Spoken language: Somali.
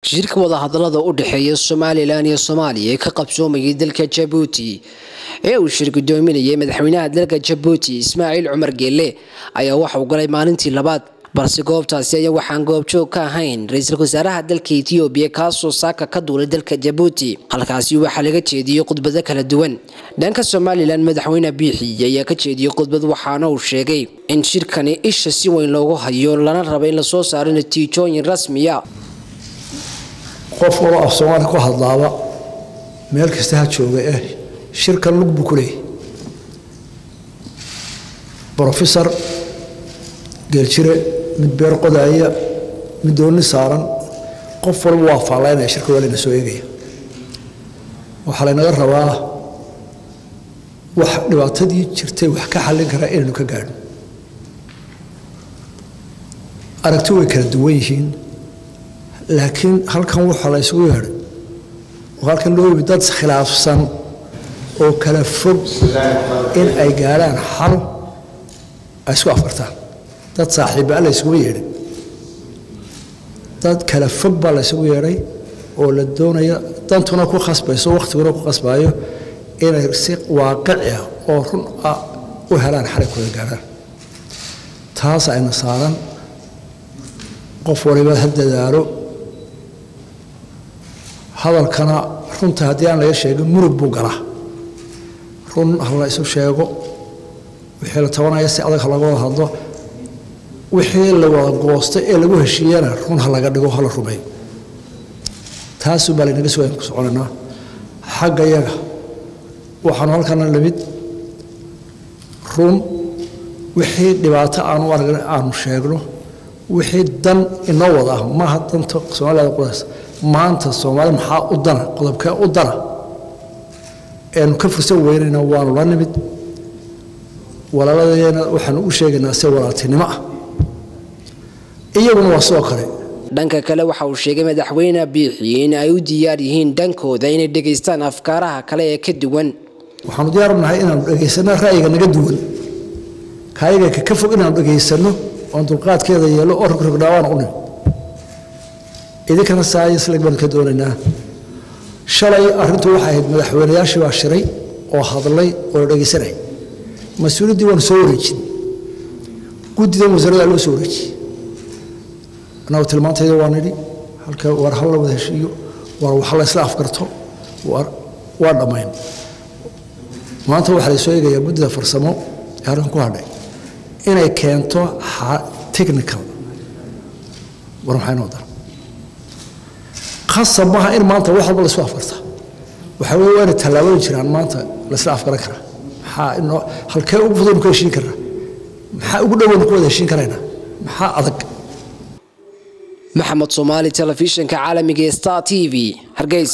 shirka wadahadalada u dhexeeya somalilan iyo soomaaliya ee ka qabsoomayay dalka jabuuti ee uu shir gudoominayay madaxweynaha dalka jabuuti ismaaciil cumar geelle ayaa waxauu galay maalintii labaad balse goobtaasi ayaa waxaan goobjoog ka ahayn ra-iisul wasaaraha dalka etoobiya kaasoo saaka ka duulay dalka jabuuti halkaasi waxaa laga jeediyey khudbado kala duwan dhanka somalilan madaxweyne biixi ayaa ka jeediyey khudbad waxaana uu sheegay in shirkani isha si weyn loogu hayo lana raba in lasoo saaro natiijooyin rasmiya qof waloo af soomaali ku hadlaaba meel kasta ha jooga eh shirkan lug buu ku leeyahy brofesor geeljire mid beer qodaaya mid dooni saaran qof walba waa faallaynaya shirka waa layna soo eegaya waxaa laynaga rabaa wax dhibaatadii jirtay wax ka xallin karaa inaynu ka gaadhno aragti way kala duwan yihiin laakiin halkan waxaa la ysugu yeedhay oo halkan loo yimi dad khilaafsan oo kala fog in ay gaadhaan xal ay isku afartaan dad saaxiibbaa la ysugu yeedhay dad kala fog baa la ysugu yeedhay oo la doonaya dantuna ku khasbayso wakhtiguna ku khasbaayo inay si waaqici ah oo run ah u helaan xalay kuda gaadhaan taas ayna saaran qof waliba ha dadaalo hadalkana runta haddii aan laga sheegin murug buu galaa run ha la isu sheego wixii la tabanaya si adag ha laga wada hadlo wixii la wada goostay ee lagu heshiiyana run ha laga dhigo ha la rumeeyo taasuu baa laynaga soo ku soconaynaa xagga yaga waxaanu halkana lamid run wixii dhibaato aanu aragna aanu sheegno wixii dan inoo wada ah maaha danta soomaalida qudaas maanta soomaali maxaa u dana qodobkee u dana eenu ka fursan weynayna waanu la nimid walaaladeena waxaanu u sheegaynaa si walaaltinimo ah iyaguna waa sidoo kale dhanka kale waxa uu sheegay madaxweyne biixi in ay u diyaar yihiin dhankooda inay dhegaystaan afkaaraha kale ee ka duwan waxaanu diyaar nahay inaanu dhegaysanno ra'yiga naga duwan kaayaga ka fog inaanu dhegaysanno oon dulqaadkeeda yeelo oo rogrogdhaawaan u nimid idinkana saayisleg baanu ka doonaynaa shalay arrintu waxay ahayd madaxweynayaashii baa shiray oo hadlay oo la dhegaysanay mas-uuliyaddii waanu soo wareejin guddidan wasaaradda loo soo wareejiyey annagu tilmaantayda waa nidhi halka war hal la wada heshiiyo war wax la isla afgarto waa dhammayn maanta waxaa la soo eegayaa guddida farsamo ee halkan ku hadhay inay keento technical war maxay noo dan khasab maaha in maanta wax walba laisku afgarta waxaa weye waa inay tallaabooyin jiraan maanta laisla afgaran karaa maxaa inoo halkee ugu fudaynu ka heshiin karnaa maxaa ugu dhowaynu ku wada heshiin karaynaa maxaa adag maxamed soomaali telefishinka caalamiga ee star t v hargeysa